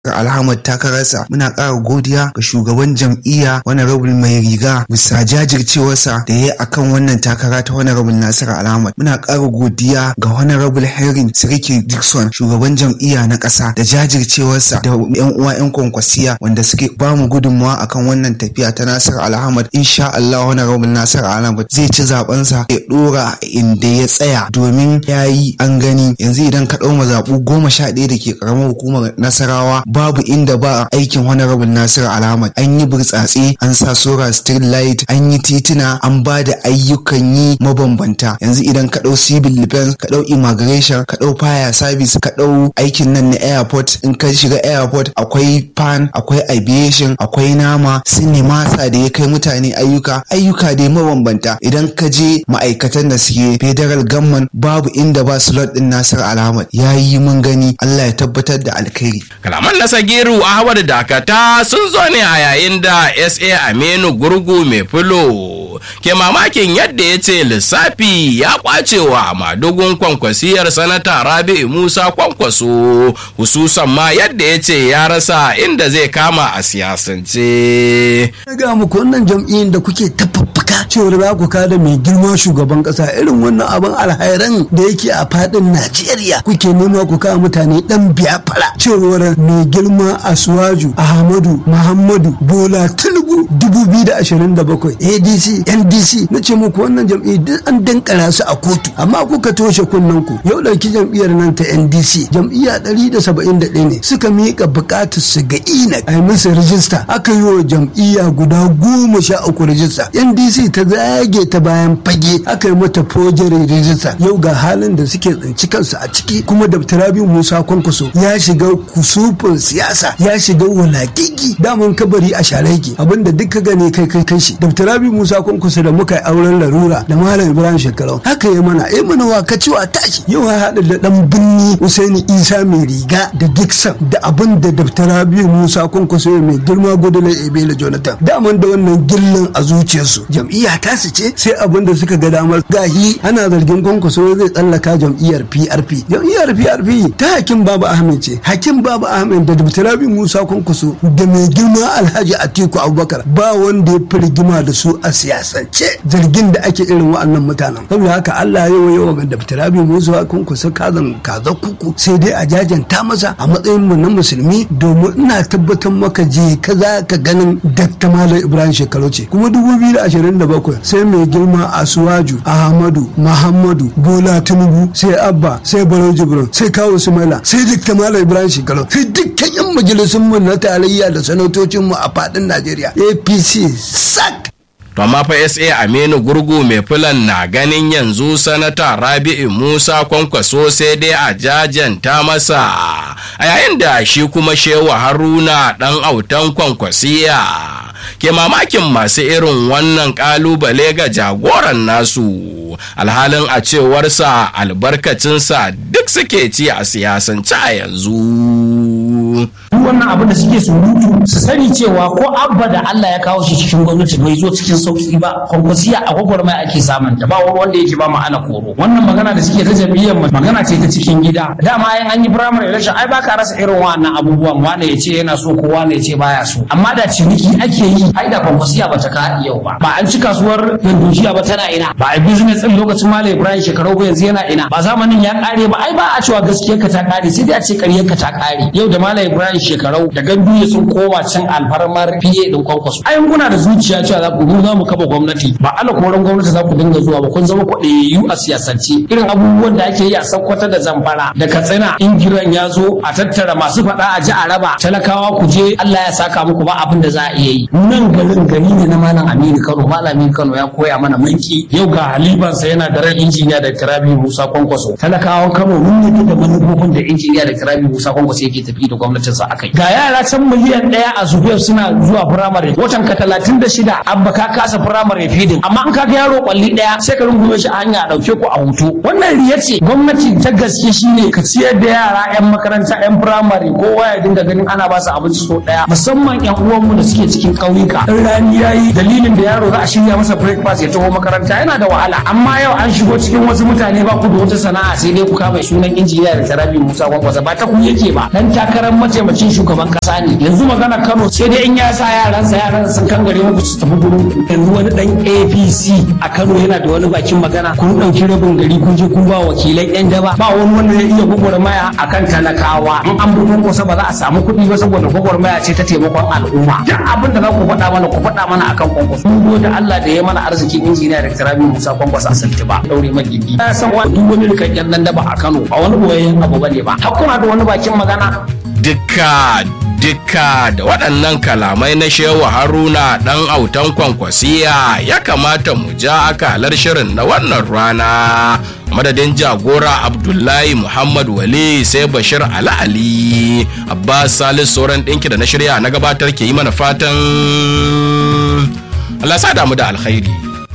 Alhamad takararsa muna ƙara godiya ga shugaban jam'iyya honorable mai riga bisa jajircewarsa da ya yi akan wannan takara ta honorable Nasiru Alhamad muna ƙara godiya ga honorable Henry Siriki Dixon shugaban jam'iyya na ƙasa da jajircewarsa da yan uwa yan kwankwasiya wanda suke ba mu gudunmawa akan wannan tafiya ta Nasiru Alhamad insha Allah honorable Nasiru Alhamad zai ci zabensa ya dora inda ya tsaya domin ya yi an gani yanzu idan ka ɗau mazaɓu goma sha ɗaya da ke ƙaramar hukumar Nasarawa babu inda ba aikin honorable Nasiru Alhamad an yi burtsatse an sa sora street light an yi tituna an ba da ayyukan yi mabambanta yanzu idan ka ɗau civil defense ka ɗau immigration ka ɗau fire service ka ɗau aikin nan na airport in ka shiga airport akwai pan akwai aviation akwai nama sinimasa da ya kai mutane ayyuka ayyuka dai mabambanta idan ka je ma'aikatan da suke federal government babu inda ba slot din Nasiru Alhamad ya yi mun gani Allah ya tabbatar da alkhairi kalaman na sagiru ahmad dakata sun zo ne a yayin da sa aminu gurgu mai fulo ke mamakin yadda ya ce lissafi ya kwace wa madugun kwankwasiyar sanata rabi'u musa kwankwaso hususan ma yadda ya ce ya rasa inda zai kama a siyasance ga muku wannan jam'iyyar da kuke tafaffuka cewar za ku kada mai girma shugaban kasa irin wannan abin alhairan da yake a fadin najeriya kuke nema ku kawo mutane dan biyafara cewar mai girma asuwaju ahmadu muhammadu bola tinubu 2027 adc ndc na ce muku wannan jam'iyyar duk an dankara su a kotu amma kuka toshe kunnen ku yau ɗauki jam'iyyar nan ta ndc jam'iyya 171 ne suka miƙa buƙatar su ga ina a yi musu rijista aka yi wa jam'iyya guda goma sha uku rijista ndc ta zage ta bayan fage aka yi mata fojere rijista yau ga halin da suke tsinci kansu a ciki kuma da tarabi musa kwankwaso ya shiga kusufin siyasa ya shiga wulakiki daman kabari a shareki abinda duka gane kai kai kai shi da tarabi musa kwankwaso da muka yi auren larura da malam ibrahim shekarau haka ya mana ya mana wa ka ciwa tashi yau ya haɗa da ɗan binni usaini isa mai riga da dixon da abin da daftara biyu musa kwankwaso mai girma gudunar ebele jonathan daman da wannan gillan a zuciyarsu jam'iyya ta su ce sai abin da suka ga damar gahi ana zargin kwankwaso zai tsallaka jam'iyyar prp jam'iyyar prp ta hakim babu ahmed ce hakim babu ahmed da daftara biyu musa kwankwaso da mai girma alhaji atiku abubakar ba wanda ya fi rigima da su a siyasance zargin da ake irin wa'annan mutanen saboda haka allah yawa yawa ga daftara biyu musa kwankwaso kazan kaza kuku sai dai a jajanta masa a matsayin mu na musulmi domin ina tabbatar maka je ka za ka ganin dakta malam ibrahim shekaru ce kuma 2027 sai mai girma asuwaju ahmadu muhammadu bola tinubu sai abba sai baro jibrin sai kawo sumaila sai dakta malam ibrahim shekaru sai dukkan yan majalisun mu na tarayya da sanatocin mu a fadin najeriya apc sak to amma fa sa aminu gurgu mai filan na ganin yanzu sanata rabi'u musa kwankwaso sai dai a jajanta masa a yayin da shi kuma shewa haruna dan autan kwankwasiya ke mamakin masu irin wannan kalubale ga jagoran nasu alhalin a cewarsa albarkacinsa duk suke ci a siyasance a yanzu duk wannan abin da suke surutu su sani cewa ko abba da Allah ya kawo shi cikin gwamnati bai zo cikin sauki ba kwankwasiya a gwagwarmaya ake samun ta ba wanda yake ba ma'ana koro wannan magana da suke ta jam'iyyar magana ce ta cikin gida dama yan an yi primary election ai baka rasa irin wannan abubuwan wanda ya ce yana so ko wanda ya ce baya so amma da ciniki ake yi ai da kwankwasiya ba ta ka yau ba ba an ci kasuwar yandujiya ba tana ina ba a business din lokacin malam ibrahim shekaru ba yanzu yana ina ba zamanin ya kare ba ai ba a cewa gaskiyar ka ta kare sai dai a ce ƙaryar ka ta kare yau da malam ibrahim shekarau da gandu ya sun koma cin alfarmar fiye din kwankwaso ai kuna da zuciya cewa za ku za mu kafa gwamnati ba ala koran gwamnati za ku dinga zuwa ba kun zama kwaɗayayyu a siyasance irin abubuwan da ake yi a sakkwata da zamfara da katsina in giran ya zo a tattara masu faɗa a ji a raba talakawa ku je Allah ya saka muku ba abin da za a iya yi nan garin gari ne na malam Aminu Kano malam Aminu Kano ya koya mana mulki yau ga halibansa yana da ran injiniya da Kirabi Musa Kwankwaso talakawan Kano mun yi da manufofin da injiniya da Kirabi Musa Kwankwaso yake tafi da gwamnatinsa akai ga yara can miliyan ɗaya a zubiyar suna zuwa firamare watan ka talatin da shida abba ka kasa firamare fidin amma in ka ga yaro kwalli ɗaya sai ka rungume shi a hanya a ɗauke ku a hutu wannan riya ce gwamnati ta gaske shine ka ciyar da yara yan makaranta yan firamare kowa ya dinga ganin ana ba su abinci so ɗaya musamman yan uwanmu da suke cikin ƙauyuka in rani yayi dalilin da yaro za a shirya masa breakfast ya taho makaranta yana da wahala amma yau an shigo cikin wasu mutane ba ku da wata sana'a sai dai ku kama sunan injiniya da tarabi musa kwankwasa ba ta ku yake ba dan takarar mataimakin shugaban kasa ne yanzu magana Kano sai dai in ya sa yaransa yaran sun kan gare muku su tafi gurin yanzu wani dan APC a Kano yana da wani bakin magana kun dauki rabin gari kun je kun ba wakilan yan daba ba wani wanda ya iya gwagwarmaya akan talakawa in an bi kusa ba za a samu kuɗi ba saboda gwagwarmaya ce ta taimakon al'umma duk abin da za ku faɗa mana ku faɗa mana akan kwankwaso mun gode Allah da ya mana arzikin injiniya da Rabi Musa kwankwaso a Santiba daure magidi na san wani duk wani rikakken nan daba a Kano ba wani boyayyen abu bane ba hakuna da wani bakin magana dukka dukka da waɗannan kalamai na shewa haruna ɗan autan kwankwasiya ya kamata mu ja akalar shirin na wannan rana madadin jagora abdullahi muhammad wali sai bashir ali ali abbas salis sauran ɗinki da na shirya na gabatar ke yi mana fatan allah sa damu da alkhairi